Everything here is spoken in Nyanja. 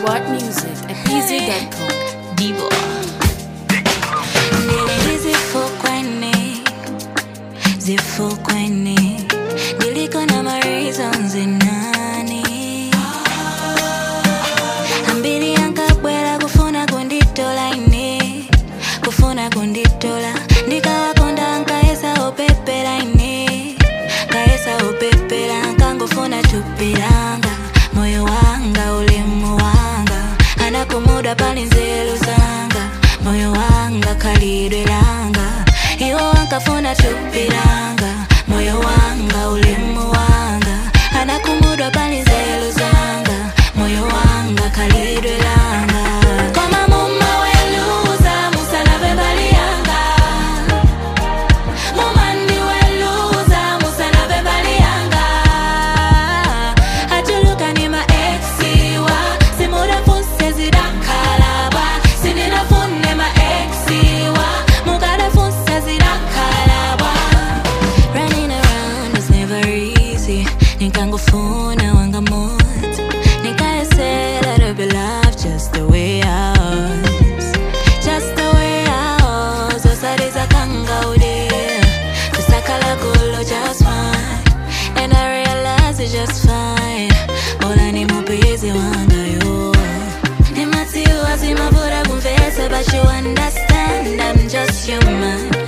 What music at pz.com. Divo. Zifukweni, zifukweni, niliko na my reasons nani ambiri ankabwera kufuna kunditola ine kufuna kunditola ndikawakonda nkayesa opepera ine nkayesa opepera nkangofuna tupiranga moyo wanga ulemu wanga anakumuda pali nzeru zanga moyo wanga khalidwe langa iwo wankafuna tupiranga moyo wanga ulemu wanga anakumudwa pali nzeru zanga moyo wanga khalidwe langa koma mumaweluza musalave mbali yanga mumandiweluza musalave mbali yanga atuluka ni maexiwa simudafuse zidakhalaba sindinafune maexiwa mukadafuse zidakhalaba Running around was never easy nikangofuna wanga moto nikayesela to be loved just the way I was just the way I was osaliza kangaude kusakala kulo just fine and I realize it's just fine bola ni mupenzi wanga yo nimatiwa zimavura kumvesa but you understand I'm just human